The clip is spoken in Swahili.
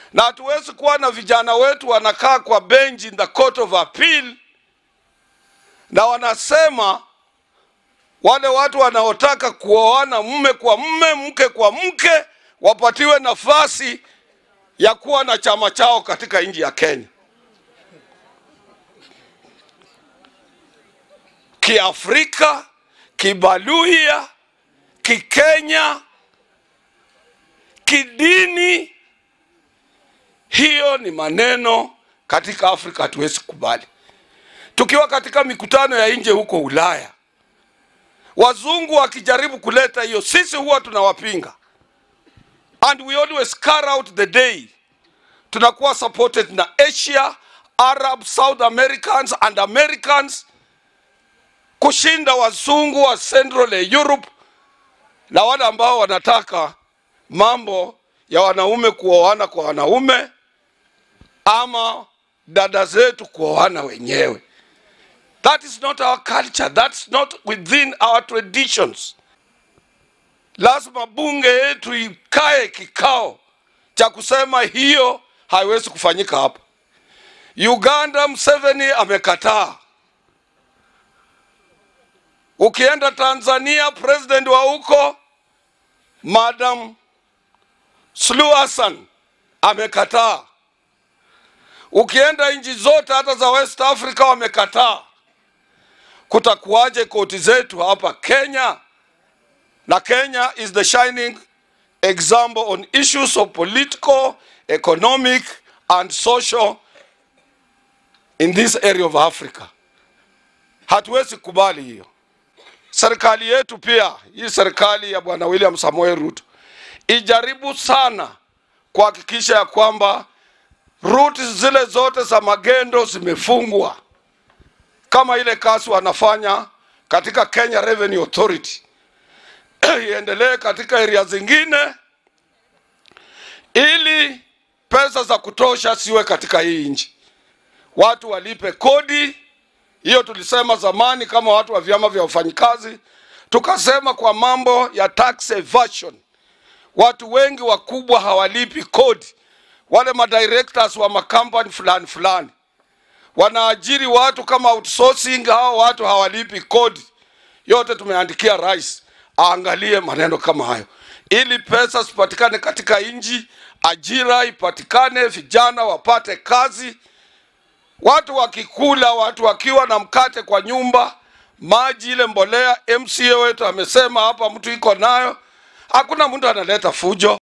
na hatuwezi kuwa na vijana wetu wanakaa kwa bench in the court of appeal na wanasema wale watu wanaotaka kuoana mume kwa mume, mke kwa mke, wapatiwe nafasi ya kuwa na chama chao katika nchi ya Kenya. Kiafrika, kibaluya, kikenya, kidini, hiyo ni maneno katika Afrika hatuwezi kubali. Tukiwa katika mikutano ya nje huko Ulaya, wazungu wakijaribu kuleta hiyo, sisi huwa tunawapinga, and we always carry out the day. Tunakuwa supported na Asia, Arab, South Americans and Americans kushinda wazungu wa Central Europe na wale ambao wanataka mambo ya wanaume kuoana kwa wanaume ama dada zetu kuoana wenyewe. That is not our culture. That's not within our traditions. Lazima bunge yetu ikae kikao cha kusema hiyo haiwezi kufanyika hapa. Uganda, Museveni amekataa. Ukienda Tanzania, president wa huko Madam Suluhu Hassan amekataa. Ukienda nchi zote hata za West Africa wamekataa. Kutakuwaje koti zetu hapa Kenya? Na Kenya is the shining example on issues of political, economic and social in this area of Africa. Hatuwezi kubali hiyo. Serikali yetu pia, hii serikali ya Bwana William Samoei Ruto ijaribu sana kuhakikisha ya kwamba ruti zile zote za magendo zimefungwa, kama ile kazi wanafanya katika Kenya Revenue Authority iendelee katika area zingine, ili pesa za kutosha siwe katika hii nchi, watu walipe kodi. Hiyo tulisema zamani kama watu wa vyama vya wafanyikazi, tukasema kwa mambo ya tax evasion, watu wengi wakubwa hawalipi kodi. Wale madirectors wa makampani fulani fulani wanaajiri watu kama outsourcing, hao watu hawalipi kodi. Yote tumeandikia rais aangalie maneno kama hayo, ili pesa zipatikane katika nchi, ajira ipatikane, vijana wapate kazi watu wakikula, watu wakiwa na mkate kwa nyumba, maji, ile mbolea. MCA wetu amesema hapa, mtu iko nayo, hakuna mtu analeta fujo.